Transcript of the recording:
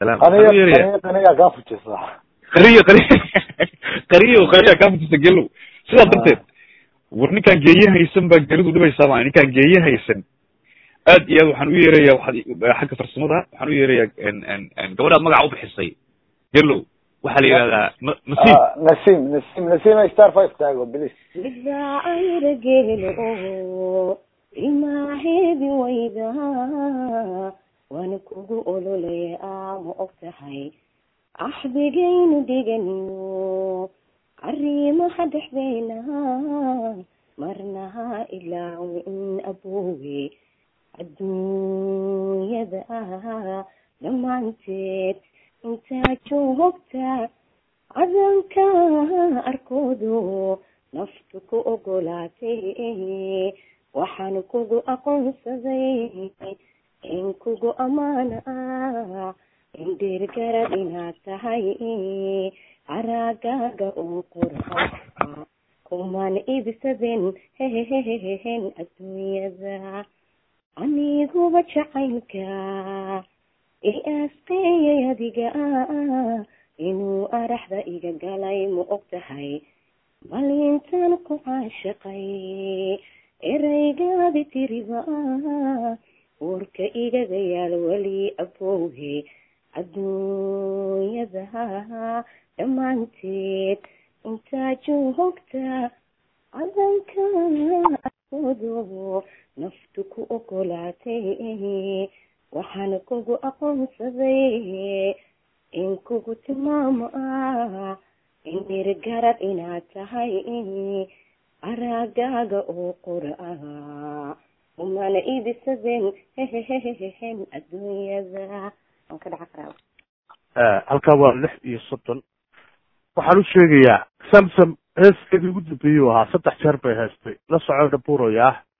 salaam waxaan u yeerayaa qaniya kaa fujisa qariyo qari qariyo qariya kaa fujisa gelow sidaa darteed war ninkaan geeye haysan baa geridu dhibaysaa ma ninkaan geeye haysan aad iyo aad waxaan u yeerayaa waxaad xagga farsamada waxaan u yeerayaa gabadhaad magaca u bixisay gelow waxaa la yidhahdaa ma masiib nasim nasim nasim star five taago bilis bidaacayra geelo imaaheedi wayda waana kugu ololaya ama og tahay axdigaynu dhiganiyo arrimaha dhexdeena marnaha ilaawi in aboowe adduunyada dhammaanteed intaa joogta cadanka arkoodo naftu ku ogolaatay waxaan kugu aqoonsaday in kugu ammaana ah in dheergarad inaad tahay araagaaga uu qurxa kumaan iibsaden hehehehen adduunyada aniguba jacaylka i aasqeeyay adiga inuu araxda iga galay ma og tahay malintaan ku caashaqay eraygaadi tiriba uurka igaga yaal weli abowhe adduunyada dhammaanteed intaa joogta cadanka arkoodo naftu ku ogolaatay waxaan kugu aqoonsaday in kugu tilmaamo ah in dhirgarad inaad tahay araagaaga oo qura ah umana iibisadeen hehehehen adduunyada waan ka dhaca karaa halkaa waa lix iyo soddon waxaan u sheegayaa samsam heeskeedii ugu dambeeyey u ahaa saddex jeer bay haystay la soco dhabuurayaa